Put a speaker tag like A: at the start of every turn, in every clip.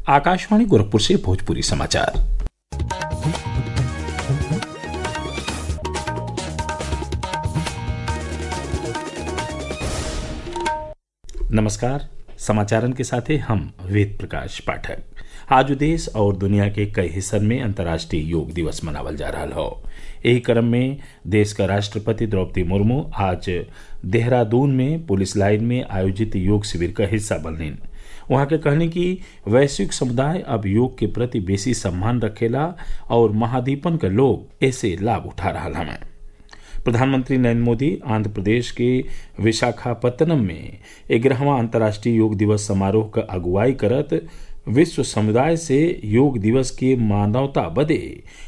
A: आकाशवाणी गोरखपुर से भोजपुरी समाचार नमस्कार समाचारन के साथ हम वेद प्रकाश पाठक आज देश और दुनिया के कई हिस्सन में अंतर्राष्ट्रीय योग दिवस मनावल जा रहा हो यही क्रम में देश का राष्ट्रपति द्रौपदी मुर्मू आज देहरादून में पुलिस लाइन में आयोजित योग शिविर का हिस्सा बनलीन वहां के कहने की वैश्विक समुदाय अब योग के प्रति बेसी सम्मान रखेला और महादीपन के लोग ऐसे लाभ उठा रहा हमें प्रधानमंत्री नरेंद्र मोदी आंध्र प्रदेश के विशाखापत्तनम में ग्यारहवा अंतर्राष्ट्रीय योग दिवस समारोह का अगुवाई करत विश्व समुदाय से योग दिवस के मानवता बदे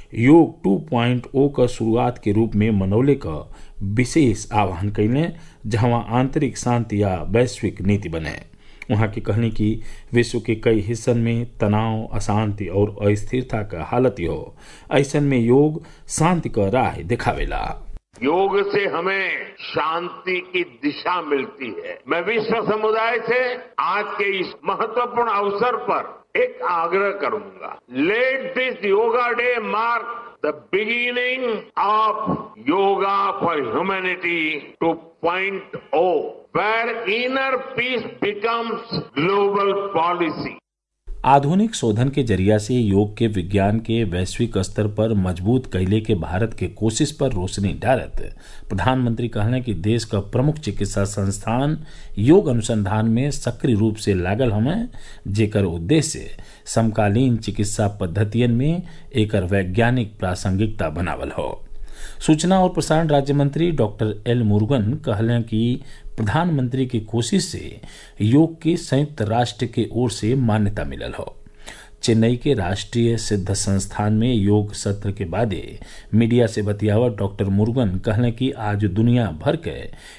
A: योग 2.0 का शुरुआत के रूप में मनौले का विशेष आह्वान कैले जहां आंतरिक शांति या वैश्विक नीति बने वहां की कहने की विश्व के कई हिस्सन में तनाव अशांति और अस्थिरता का हालत हो ऐसन में योग शांति का राह दिखावेला
B: योग से हमें शांति की दिशा मिलती है मैं विश्व समुदाय से आज के इस महत्वपूर्ण अवसर पर एक आग्रह करूंगा let this yoga day mark the beginning of yoga for humanity two point O where inner piece becomes global policy
A: आधुनिक शोधन के जरिया से योग के विज्ञान के वैश्विक स्तर पर मजबूत कैले के भारत के कोशिश पर रोशनी डालत प्रधानमंत्री कहने कि देश का प्रमुख चिकित्सा संस्थान योग अनुसंधान में सक्रिय रूप से लागल हमें जेकर उद्देश्य समकालीन चिकित्सा पद्धतियन में एकर वैज्ञानिक प्रासंगिकता बनावल हो सूचना और प्रसारण राज्य मंत्री डॉक्टर एल मुरुगन कहलें कि प्रधानमंत्री की कोशिश से योग के संयुक्त राष्ट्र के ओर से मान्यता मिलल हो चेन्नई के राष्ट्रीय सिद्ध संस्थान में योग सत्र के बादे मीडिया से बतियावत डॉक्टर मुरुगन कहले कि आज दुनिया भर के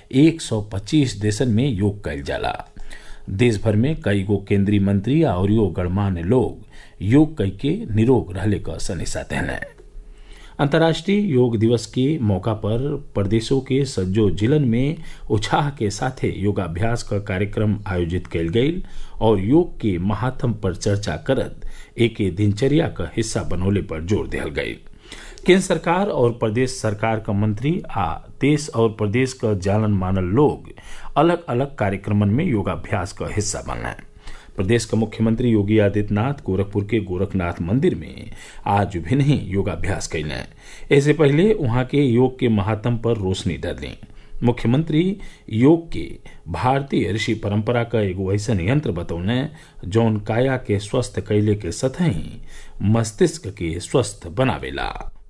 A: 125 देशन में योग कैल जाला देश भर में कई गो केंद्रीय मंत्री और यो गणमान्य लोग योग कई के निरोग रहले का सनिशा देने अंतर्राष्ट्रीय योग दिवस के मौका पर प्रदेशों के सज्जो जिलन में उत्साह के साथ योगाभ्यास का कार्यक्रम आयोजित कल गई और योग के महात्म पर चर्चा करत एक दिनचर्या का हिस्सा बनौले पर जोर दिया गई केंद्र सरकार और प्रदेश सरकार का मंत्री आ देश और प्रदेश का जानन मानल लोग अलग अलग कार्यक्रमन में योगाभ्यास का हिस्सा बनना प्रदेश का मुख्यमंत्री योगी आदित्यनाथ गोरखपुर के गोरखनाथ मंदिर में आज भी नहीं योगाभ्यास कैले ऐसे पहले वहां के योग के महात्म पर रोशनी डाली मुख्यमंत्री योग के भारतीय ऋषि परंपरा का एगो ऐसा यंत्र बतौने जौन काया के स्वस्थ कैले के सतही मस्तिष्क के स्वस्थ बनावेला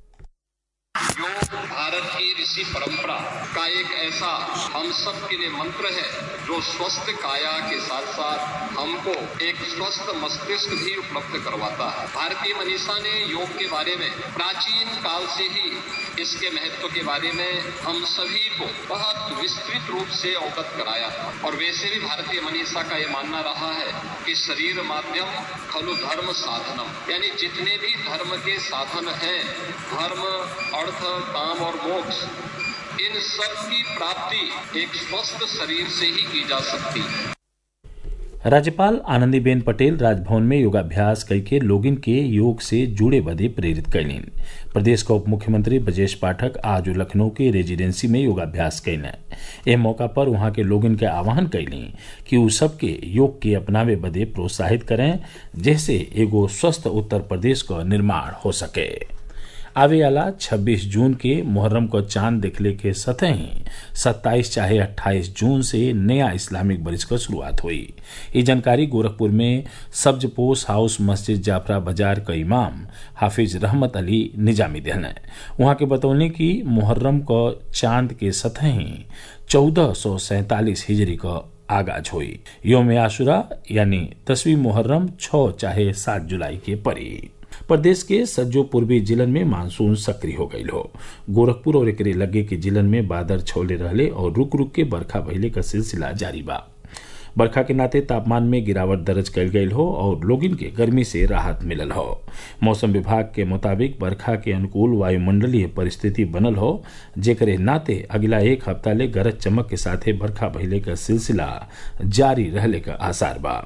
C: योग भारत की ऋषि परंपरा का एक ऐसा हम सब के लिए मंत्र है जो स्वस्थ काया के साथ साथ हमको एक स्वस्थ मस्तिष्क भी उपलब्ध करवाता है भारतीय मनीषा ने योग के बारे में प्राचीन काल से ही इसके महत्व के बारे में हम सभी को बहुत विस्तृत रूप से अवगत कराया था और वैसे भी भारतीय मनीषा का यह मानना रहा है कि शरीर माध्यम खलु धर्म साधनम यानी जितने भी धर्म के साधन हैं धर्म अर्थ काम और मोक्ष इन सब की प्राप्ति एक स्वस्थ शरीर से ही की जा सकती है
A: राज्यपाल आनंदीबेन पटेल राजभवन में योगाभ्यास करके लोगिन के योग से जुड़े बदे प्रेरित कैलीन प्रदेश का उप मुख्यमंत्री ब्रजेश पाठक आज लखनऊ के रेजिडेंसी में योगाभ्यास कैले एह मौका पर वहां के लोगन के आह्वान कैली कि उ सबके योग के अपनावे बदे प्रोत्साहित करें जैसे एगो स्वस्थ उत्तर प्रदेश का निर्माण हो सके आवे आला 26 जून के मुहर्रम को चांद देखले के सतह ही 27 चाहे 28 जून से नया इस्लामिक बरिस का शुरुआत हुई ये जानकारी गोरखपुर में सब्जपोश हाउस मस्जिद जाफरा बाजार का इमाम हाफिज रहमत अली निजामी देन वहां के बतौने की मुहर्रम को चांद के सतह ही चौदह सौ सैतालीस हिजरी का आगाज हुई योम आशुरा यानी दसवीं मुहर्रम छः चाहे सात जुलाई के परी प्रदेश के सज्जो पूर्वी जिलन में मानसून सक्रिय हो गई हो गोरखपुर और एकरे लगे के जिलन में बादल छौले रहले और रुक रुक के बरखा भइले का सिलसिला जारी बा बरखा के नाते तापमान में गिरावट दर्ज कल गई हो और लोगिन के गर्मी से राहत मिलल हो मौसम विभाग के मुताबिक बरखा के अनुकूल वायुमंडलीय परिस्थिति बनल हो जेकरे नाते अगला एक हफ्ता ले गरज चमक के साथे बरखा भइले का सिलसिला जारी रहले का आसार बा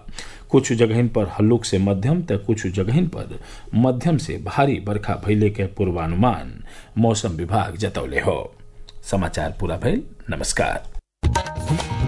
A: कुछ जगहिन पर हल्लुक से मध्यम त कुछ जगहिन पर मध्यम से भारी बरखा भइले के पूर्वानुमान मौसम विभाग जतौले हो समाचार पूरा भइल नमस्कार